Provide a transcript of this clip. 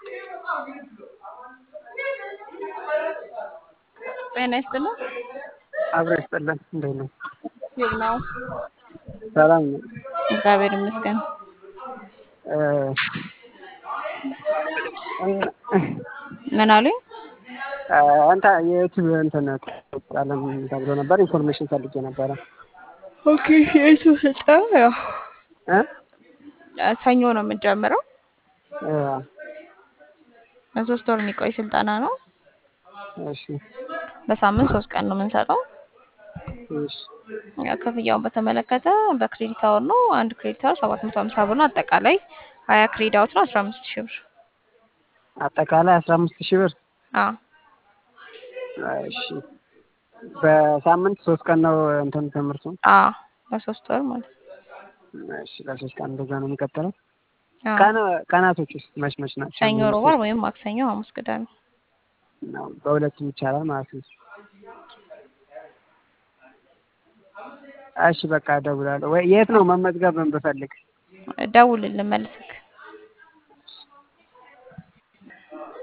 ጤና ይስጥልን። አብሮ ይስጥልን። እንዴት ነው? ይህ ነው። ሰላም ነው። እግዚአብሔር ይመስገን። እ ምን አሉኝ? አንተ የዩቲዩብ እንትን አለም ተብሎ ነበር ኢንፎርሜሽን ፈልጌ ነበረ። ኦኬ የቱ ስልጠና ያው እ ሰኞ ነው የምንጀምረው። እ ለሶስት ወር የሚቆይ ስልጠና ነው። እሺ በሳምንት ሶስት ቀን ነው የምንሰጠው። እሺ ያው ክፍያውን በተመለከተ በክሬዲት አወር ነው። አንድ ክሬዲት አወር ሰባት መቶ ሀምሳ ብር ነው። አጠቃላይ ሀያ ክሬዲት አወር ነው አስራ አምስት ሺህ ብር። አጠቃላይ አስራ አምስት ሺህ ብር። አዎ እሺ በሳምንት ሶስት ቀን ነው እንትን ትምህርቱ። አዎ በሶስት ወር ማለት ነው። እሺ ለሶስት ቀን እንደዛ ነው የሚቀጥለው። አዎ ቀን ቀናቶች ውስጥ መች መች ናቸው? ሰኞ፣ ሮብ፣ ዓርብ ወይም ማክሰኞ፣ ሐሙስ፣ ቅዳሜ። ነው በሁለቱም ይቻላል ማለት ነው። እሺ በቃ እደውላለሁ። ወይ የት ነው መመዝገብ ብፈልግ? ደውልልን መልስ